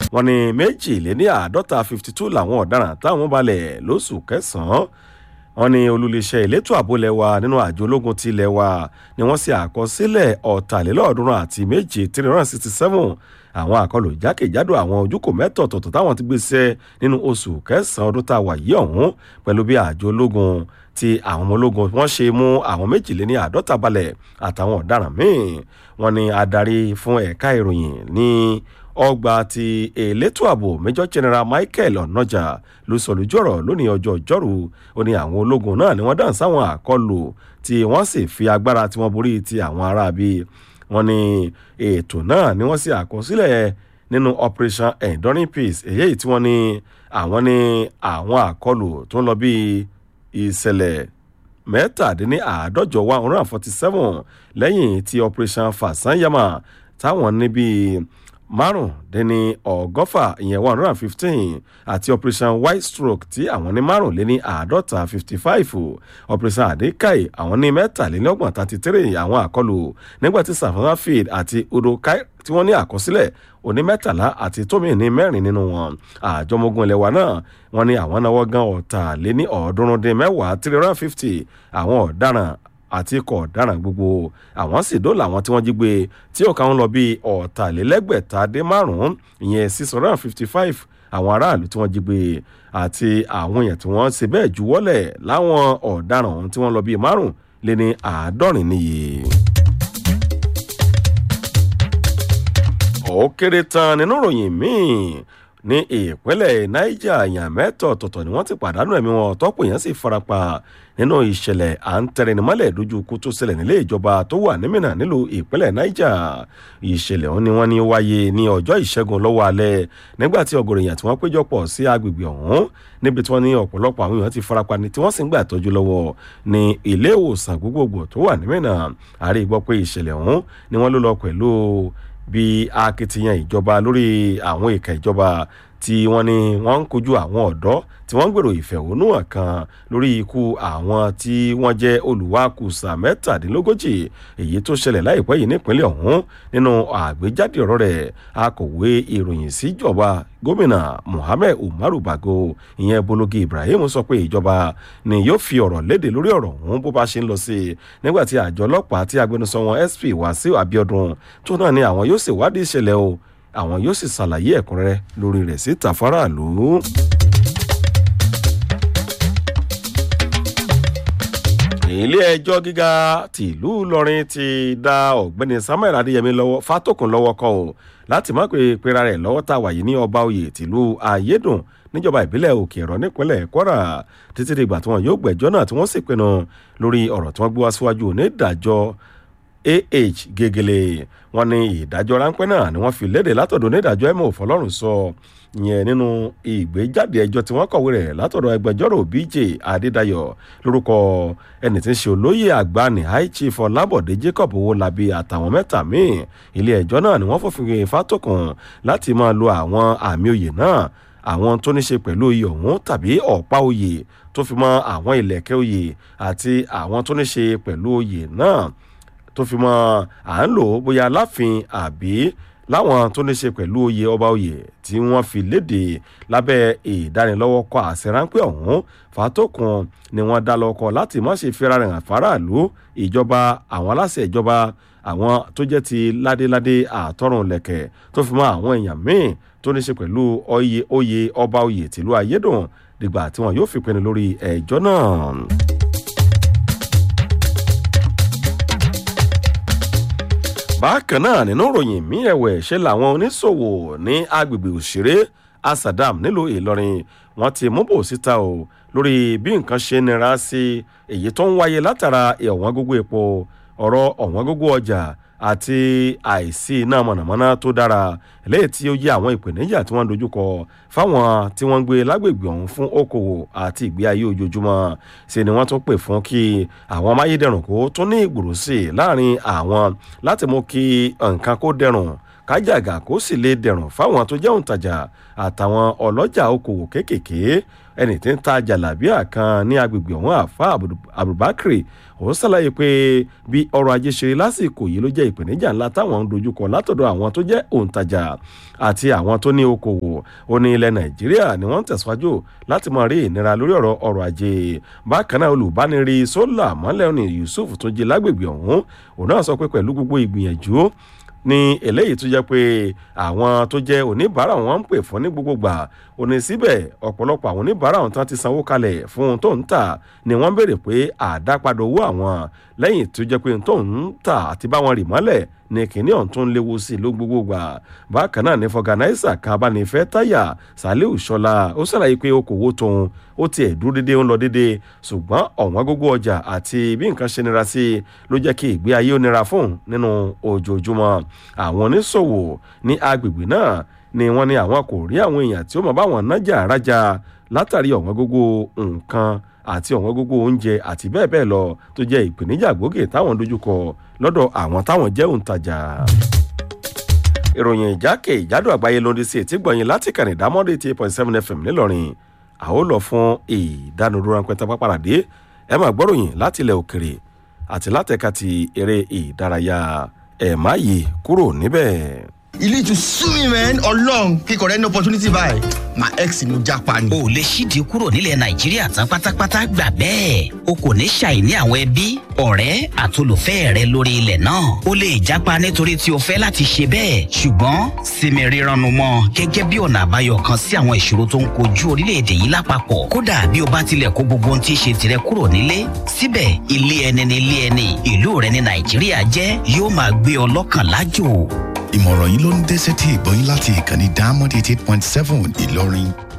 wọ́n ní méjìléní àádọ́ta fifty two làwọn ọ̀daràn táwọn balẹ̀ lóṣù kẹsàn-án wọ́n ní olùléṣẹ́ elétò ààbò lẹ́wà nínú àjọ ológun ti lẹ́wà ni wọ́n ṣe àkọsílẹ̀ ọ̀tàlélọ́ọ̀ọ́dúnrún àti méje three hundred sixty seven àwọn àkọlù jákèjádò àwọn ojúkò mẹ́tọ̀ọ̀tọ̀ táwọn ti gbéṣẹ́ nínú oṣù kẹsàn-án ọdún tá a wà yìí ọ̀hún pẹ̀lú bí àjọ ológun ti àwọn ọmọ ológun wọ́n ṣe mú àwọn méjìléní àádọ́ta balẹ̀ àtàwọn ọ̀daràn míì wọ́n ní adarí fún ẹ̀ka ìròyìn ní ọgbà ti elétò ààbò major general michael onoja ló sọ lójú ọ̀rọ̀ lónìí ọjọ́ ìjọ́rú ó ní àwọn ológun náà ni wọ́n dáhùn sáwọn àkọlù tí wọ́n sì fi agbára tí wọ́n borí ti àwọn aráabí wọ́n ní ètò náà ni wọ́n sì àkọsílẹ̀ nínú operation enduring peace èyí tí wọ́n ní àwọn ní àwọn àkọlù tó ń lọ bíi ìṣẹ̀lẹ̀ mẹ́tàdínláàádọ́jọ one hundred and forty seven lẹ́yìn tí operation fasanyama táwọn níbi márùndínní ọgọ́fà ìyẹn one hundred and fifteen àti operation white stroke tí àwọn ní márùnléní àádọ́ta fifty five operation adekai àwọn ní mẹ́tàlélọ́gbọ̀n thirty three àwọn àkọlù nígbà tí savannah field àti udokai tí wọ́n ní àkọsílẹ̀ òní mẹ́tàlá àti tómi ní mẹ́rin nínú wọn àjọmọ́gun ilẹ̀ wa náà wọ́n ní àwọn náwó gan ọ̀tàléní ọ̀ọ́dúnrún dín mẹ́wàá three hundred and fifty àwọn ọ̀daràn àti ikọ̀ ọ̀daràn gbogbo àwọn sì dóòlà àwọn tí wọ́n jí gbé tí ọ̀ka ń lọ bí ọ̀tàlélẹ́gbẹ̀ta dé márùn-ún ìyẹn six hundred and fifty five àwọn aráàlú tí wọ́n jí gbé àti àwọn èèyàn tí wọ́n ṣe bẹ́ẹ̀ juwọ́lẹ̀ láwọn ọ̀daràn ọ̀hún tí wọ́n lọ bí márùn-ún lé ní àádọ́rin níye. ó kéré tán nínú ìròyìn míì ní ìpínlẹ̀ niger èèyàn mẹ́tọ̀ ọ̀tọ̀ọ̀tọ̀ ni wọ́n ti pàdánù ẹ̀mí wọn tọ́pọ̀ èèyàn sì farapa nínú ìṣẹ̀lẹ̀ à ń tẹrẹnimọ́lẹ̀ lójú ikú tó ṣẹlẹ̀ nílé ìjọba tó wà nímìnà nílùú ìpínlẹ̀ niger ìṣẹ̀lẹ̀ ọ̀hún ni wọ́n ní wáyé ní ọjọ́ ìṣẹ́gun lọ́wọ́ alẹ́ nígbà tí ọgọ̀rọ̀ èèyàn tí wọ́n péjọpọ̀ sí agbègbè ọ̀hún níbi tí wọ́n ní ọ̀pọ̀lọpọ̀ àwọn èèyàn ti farapa ni tí wọ́n sì ń gbà tọ́jú lọ́wọ́ ní ilé ìwòsàn gbogbogbò tó wà nímìnà àrí gbọ́ pé ìṣẹ̀lẹ̀ ọ̀hún ni wọ́n ló lọ pẹ̀lú bí akitiyan ìjọba lórí àwọn ìka ìjọba tí wọ́n ní wọ́n ń kojú àwọn ọ̀dọ́ tí wọ́n ń gbèrò ìfẹ̀hónúhàn kan lórí ikú àwọn tí wọ́n jẹ́ olùwàkùsà mẹ́tàdínlógójì èyí tó ṣẹlẹ̀ láìpẹ́ yìí nípínlẹ̀ ọ̀hún nínú àgbéjáde ọ̀rọ̀ rẹ̀ akọ̀wé ìròyìn síjọba gómìnà muhammed umaru bago ìyẹn bologi ibrahim sọ pé ìjọba ni yóò fi ọ̀rọ̀ léde lórí ọ̀rọ̀ ọ̀hún bó bá ṣe ń lọ sí i nígbà tí àjọ ọlọ́pàá tí agbẹnusọ wọn sp wàsíù abiodun tó náà ni àwọn yóò ṣèwádìí ìṣẹ̀lẹ̀ o àwọn yóò sì ṣàlàyé ẹ̀kúnrẹ́rẹ́ lórí rẹ̀ síta faraàlú. ilé ẹjọ́ gíga tìlú ìlọrin ti dá ọ̀gbẹ́ni samuel adéyẹmí lọ́wọ́ fátòkùn lọ́wọ́ kọ́ ọ́ láti má pé pera rẹ̀ lọ́wọ́ tá a wà yìí ní ọba oyè tìlú ayédùn níjọba ìbílẹ̀ òkè ẹ̀rọ nípínlẹ̀ kwara títí dìgbà tí wọn yóò gbẹ̀jọ́ náà tí wọ́n sì pinnu lórí ọ̀rọ̀ tí wọ́n gbé wá síwájú onídàájọ́ ah gegele wọn ní ìdájọ́ ráńpẹ́ náà ni wọ́n fi léde látọ̀dọ̀ onídàájọ́ ẹ̀mọ́ òfọlọ́run sọ yẹn nínú ìgbéjáde ẹjọ́ tí wọ́n kọ̀wé rẹ̀ látọ̀dọ̀ ẹgbẹjọ́rò bj adédayọ̀ lórúkọ ẹni tí ń ṣe olóyè àgbà ní high chief ọlábọ̀dé jacob owólabí àtàwọn mẹ́ta míì ilé ẹjọ́ náà ni wọ́n fòfin fátòkùn láti máa lo àwọn àmì oyè náà àwọn tó ní ṣe pẹ̀lú oyè ọ̀hún tàbí ọ̀pá oyè tó fi mọ́ àwọn ìlẹ̀kẹ̀ oyè àti àwọn tó ní ṣe pẹ̀lú oyè náà tó fi mọ à ń lò ó bóyá láàfin àbí láwọn tó ní ṣe pẹ̀lú oyè ọba oyè tí wọ́n fi léde lábẹ́ ìdánilọ́wọ́ kọ àṣẹ ráńpẹ́ ọ̀hún fàtókun ni wọ́n dá lọ́kọ̀ láti má ṣe fira rìn àfáráàlú ìjọba àwọn aláṣẹ ìjọba àwọn tó jẹ́ ti ládéládé àtọ́rùn lẹ̀kẹ̀ tó fi mọ àwọn èèyàn míì tó ní ṣe pẹ̀lú oyè oyè ọba oyè tìlú ayédùn dìgbà tí wọn yóò fi pinnu lórí ẹjọ́ náà. bákan náà nínú ìròyìn mí ẹ̀wẹ̀ ṣe làwọn oníṣòwò ní agbègbè òṣèré asadam nílùú ìlọrin wọn ti mú bò síta o lórí bí nǹkan ṣe nira sí èyí tó ń wáyé látara ọ̀wọ́n gógó epo ọ̀rọ̀ ọ̀wọ́n gógó ọjà àti àìsí iná mọ̀nàmọ́ná tó dára léyìí tí ó yẹ àwọn ìpèníjà tí wọ́n ń dojúkọ fáwọn tí wọ́n ń gbé lágbègbè ọ̀hún fún okòwò àti ìgbé ayé ojoojúmọ́ ṣe ni wọ́n tún pè fún kí àwọn amáyédẹrùn kó tún ní ìgbòrò sí i láàrin àwọn láti mú kí nǹkan kó dẹrùn kájàgà kó sì lè dẹ̀rùn fáwọn tó jẹ́ òǹtajà àtàwọn ọlọ́jà okòwò kéékèèké ẹni tí ń ta jàlábíà kan ní agbègbè ọ̀hún àfa abubakar òun ṣàlàyé pé bí ọrọ̀ ajé ṣe lásìkò yìí ló jẹ́ ìpèníjà ńlá táwọn ń dojúkọ látọ̀dọ̀ àwọn tó jẹ́ òǹtajà àti àwọn tó ní okòwò ó ní ilẹ̀ nàìjíríà ni wọ́n ń tẹ̀síwájú láti máa rí ìnira lórí ọ̀rọ̀ ọrọ̀ ajé bákan náà olùbánirí sólà mọ́lẹ̀ ní yusuf tó jí lágbègbè ọ̀hún òun náà sọ pé pẹ̀lú gbogbo ìgbìyànjú ní eléyìí tó jẹ́ pé àwọn tó jẹ́ oníbàárà wọn ń pè fún ní gbogbo gbà ò ní síbẹ̀ ọ̀pọ̀lọpọ̀ àwọn oníbàárà wọn tán ti sanwó kalẹ̀ fún ohun tó ń tà ni wọ́n béèrè pé àdápadà owó àwọn lẹ́yìn tó jẹ́ pé ohun tó ń tà àti báwọn rì mọ́lẹ̀ ní kìnìún ọ̀hún tó ń léwu sí i ló gbogbo gbà bákan náà ní fọgànáísà kan abánifẹ́ táyà saliu sọlá ó ṣàlàyé pé okòwò tóun ó tiẹ̀ dúró dédé ń lọ dédé ṣùgbọ́n ọ̀wọ́n gógó ọjà àti bí nǹkan ṣe nira sí i ló jẹ́ kí ìgbé ayé ó nira fóun nínú ojoojúmọ́ àwọn oníṣòwò ní agbègbè náà ni wọ́n ní àwọn kò rí àwọn èèyàn tí ó mọ̀ báwọn nájà rájà látàrí ọ̀wọ́n gógó nǹkan àti ọ̀wọ́n gógó oúnjẹ àti bẹ́ẹ̀ bẹ́ẹ̀ lọ tó jẹ́ ìpèníjà gbòógè táwọn dojúkọ lọ́dọ̀ àwọn táwọn jẹ́ òǹtajà ìròyìn ìjákè ìjádò àgbáyé lóde sí ètí gbọ̀nyìn láti kàn ìdámọ́dé eighty eight point seven fm ńìlọrin àwọn lọ fún ìdánudúró ránpẹ́ tá pápáradé ẹ máa gbọ́ròyìn láti ilẹ̀ òkèrè àti látẹ̀ka ti eré ìdárayá ẹ̀ má yí kúrò níbẹ̀. you need to sue me man ọlọrun kíkọ rẹ ní opportunity báyìí my ex ni mo japa ni. o lè ṣídìí kúrò nílẹ̀ nàìjíríà tán pátápátá gbà bẹ́ẹ̀ o kò ní ṣàìní àwọn ẹbí ọ̀rẹ́ àtolùfẹ́ rẹ lórí ilẹ̀ náà o lè jápa nítorí tí o fẹ́ láti ṣe bẹ́ẹ̀ ṣùgbọ́n sinmi rírannu mọ́ gẹ́gẹ́ bí ọ̀nà àbáyọ kan sí àwọn ìṣòro tó ń kojú orílẹ̀-èdè yìí lápapọ̀ kódà bí o bá tilẹ̀ kó gbogbo ohun tí í ṣe tirẹ̀ kúrò nílé síbẹ̀ ilé ẹni ní ilé ẹni ìlú rẹ ní nàìjíríà jẹ́ yóò máa gbé ọ lọ́kàn lájò ìmọ̀ràn yìí ló ń dé sétí ìgbọ́yìn láti ìkànnì diamond eighty eight point seven ìlọrin